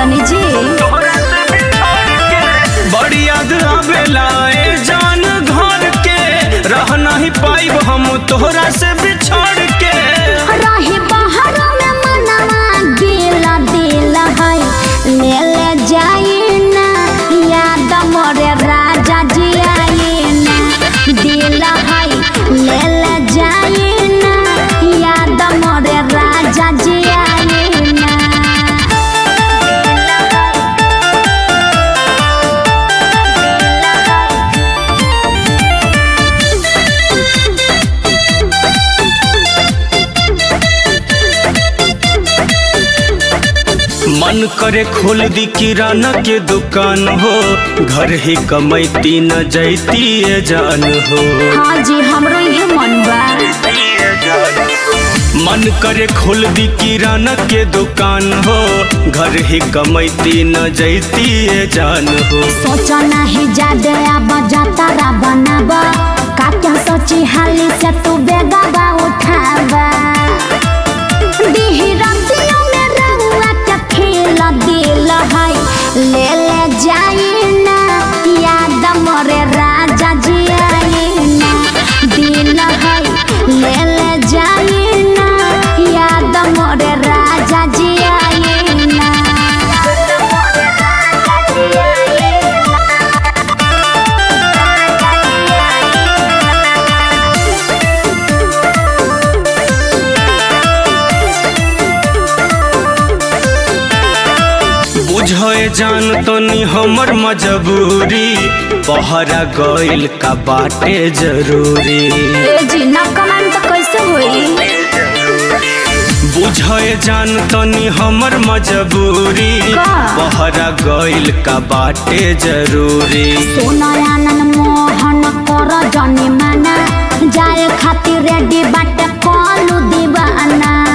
तनी जी बड़ी याद आवेला ए जान घर के रह नहीं पाइब हम तोहरा से बिछड़ के रही बाहर में मनवा दिला दिला है ले ले जाई ना याद मोरे राजा जी आई ना दिला है ले ले जाई ना याद मोरे राजा जी आई ना मन करे खोल दी किराना के दुकान हो घर ही कमैती न जैती ए जान हो हाँ जी हमरो ये मन बा मन करे खोल दी किराना के दुकान हो घर ही कमैती न जैती ए जान हो सोचा नहीं जादे अब जातारा बनाबा का क्या सोची हाली से तू बेगाबा उठाबा दीही रतियों में रहुआ के खेल दिल है ले ले जाई ना याद मोरे राजा जी आई ना दिल है ले ले जाई ना याद मोरे राजा जी आई ना बुझे जान तनी हमर मजबूरी पहरा गइल का बाटे जरूरी ए जी ना कमेंट कैसे होई बुझे जान तनी हमर मजबूरी का? पहरा गइल का बाटे जरूरी सोनयानन मोहन कर जनी माना जाए खातिर रेडी बाटे कलू दीवाना